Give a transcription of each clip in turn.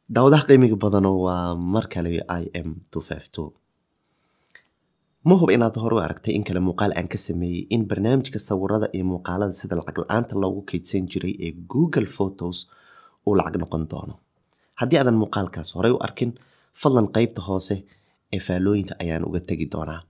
daawadaha qiimiga badano waa mar kale i m ma hub inaad hore u aragtay in kale muuqaal aan ka sameeyey in barnaamijka sawirada iyo muuqaalada sida lacag la-aanta loogu keydsan jiray ee google photos uu lacag noqon doono haddii aadan muuqaalkaas horey u arkin fadlan qeybta hoose ee faalooyinka ayaan uga tegi doonaa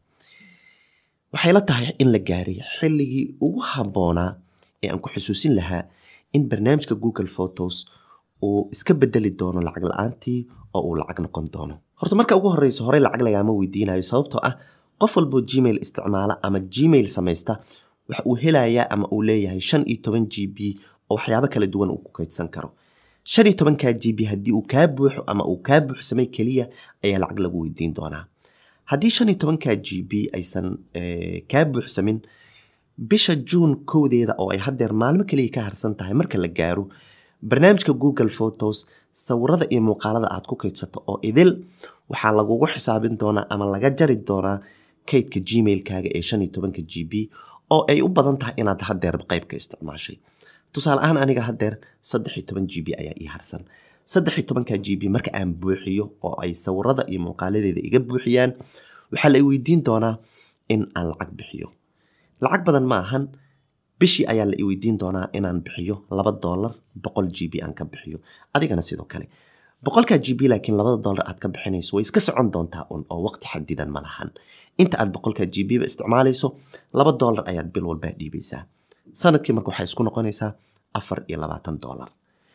waxay la tahay in la gaaray xilligii ugu habboonaa ee aan ku xusuusin lahaa in barnaamijka google photos uu iska bedeli doono lacag la-aantii oo uu lacag noqon doono horta marka ugu horeysa horey lacag lagaama weydiinayo sababtoo ah qof walboo gmail isticmaala ama gmail samaysta waxa uu helayaa ama uu leeyahay shan iyo toban g b oo waxyaabo kala duwan uu ku kaydsan karo shan iyo tobankaa g b haddii uu kaa buuxo ama uu kaa buuxsamay keliya ayaa lacag lagu weydiin doonaa haddii shan iyo tobankaa g b aysan kaa buuxsamin bisha juun kowdeeda oo ay haddeer maalmo keliya ka harsan tahay marka la gaaro barnaamijka google photos sawirada iyo muuqaalada aad ku kaydsato oo idil waxaa lagugu xisaabin doonaa ama laga jari doonaa kaydka gmailkaaga ee shan iyo tobanka g b oo ay u badan tahay inaad haddeer qeybka isticmaashay tusaale ahaan aniga haddeer saddex iyo toban g b ayaa ii harsan saddex iyo tobanka g b marka aan buuxiyo oo ay sawirada iyo muuqaaladeeda iga buuxiyaan waxaa la weydiin doonaa in aan lacag bixiyo lacag badan ma ahan bishii ayaa la iweydiin doonaa inaan bixiyo laba dolar boqol g b aan ka bixiyo adigana sidoo kale boqolkaa g b laakiin labada dolar aad ka bixinayso way iska socon doontaa un oo waqti xadidan ma lahan inta aad boqolkaa g b ba isticmaalayso laba dolar ayaad bil walbaa dhiibaysaa sanadkii marka waxay isku noqonaysaa afar iyo labaatan dolar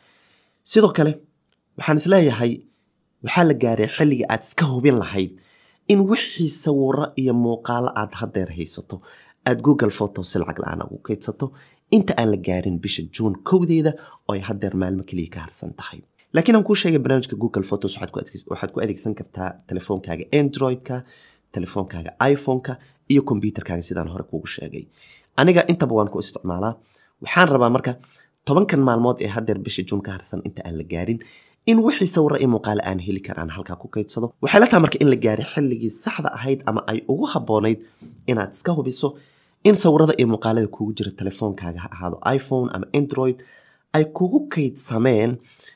sidoo kale waxaan isleeyahay waxaa la gaaray xilligii aad iska hubin lahayd in wixii sawiro iyo muuqaalo aad haddeer haysato aad google photos si lacag la-aan ugu kaydsato inta aan la gaarin bisha juun kowdeeda oo ay haddeer maalmo keliya ka harsan tahay laakiin aan kuu sheegay barnaamijka google photos waxaad ku adeegsan kartaa telefoonkaaga android-ka telefoonkaaga iphone-ka iyo kombyuterkaaga sidaan hore kuugu sheegay aniga intaba waan ku isticmaalaa waxaan rabaa marka tobankan maalmood ee haddeer bisha juun ka harsan inta aan la gaarin in wixii sawiro iyo muuqaale aan heli karaan halkaa ku kaydsado waxay la tahay marka in la gaaray xilligii saxda ahayd ama ay ugu habboonayd inaad iska hubiso in sawirada iyo muuqaalada kuugu jira telefoonkaaga ha ahaado iphone ama android ay kugu kaydsameen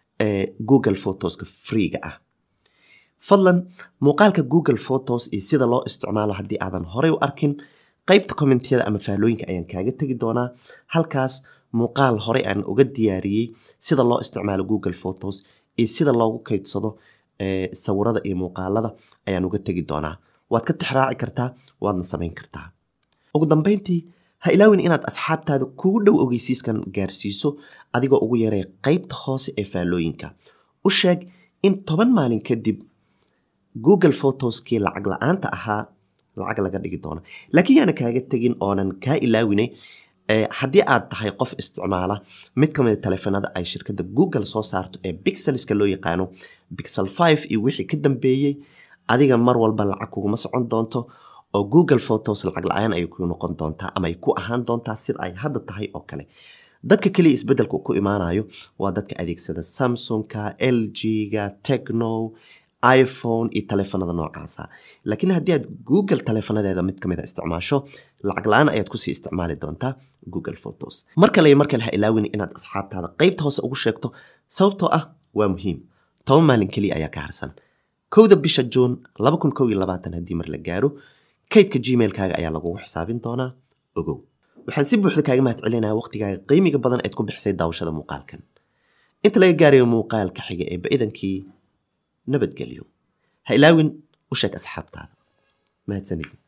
google photoska freega ah fadlan muuqaalka google photos iyo sida loo isticmaalo haddii aadan horey u arkin qeybta kommentiyada ama fahlooyinka ayaan kaaga tegi doonaa halkaas muuqaal horey aan uga diyaariyey sida loo isticmaalo google photos iyo sida loogu kaydsado sawirada iyo muuqaalada ayaan uga tegi doonaa waad ka tixraaci kartaa waadna samayn kartaa ugu dambeyntii ha ilaawin inaad asxaabtaada kugu dhow ogeysiiskan gaarsiiso adigoo ugu yeeray qeybta hoose ee faallooyinka u sheeg in toban maalin kadib google photoskii lacag la-aanta ahaa lacag laga dhigi doono laakiin yaana kaaga tegin oonan kaa ilaawinay haddii aad tahay qof isticmaala mid ka mida taleefanada ay shirkadda google soo saarto ee bixelska loo yaqaano bixel five iyo wixii ka dambeeyey adiga mar walba lacag kuguma socon doonto oo google photos lacag la-aan ay ku noqon doontaa ama ay ku ahaan doontaa sida ay hadda tahay oo kale dadka keliya isbeddelka ku imaanayo waa dadka adeegsada samsungka l g-ga techno iphone iyo taleefanada noocaasa laakiin haddii aad google taleefanadeeda mid kamid a isticmaasho lacag la-aan ayaad kusii isticmaali doontaa google photos mar kale iyo mar kale ha ilaawin inaad asxaabtaada qeybta hoose ugu sheegto sababtoo ah waa muhiim toban maalin keliya ayaa ka harsan kowda bisha juun haddii mar la gaaro kaydka gmailkaaga ayaa lagugu xisaabin doonaa ogow waxaan si buuxda kaaga mahad celinaya waqtigaaga qiimiga badan eed ku bixisay daawashada muuqaalkan inta laga gaarayo muuqaalka xiga ee ba-idankii nabadgelyo ha ilaawin u sheeg asxaabtaada mahadsanidin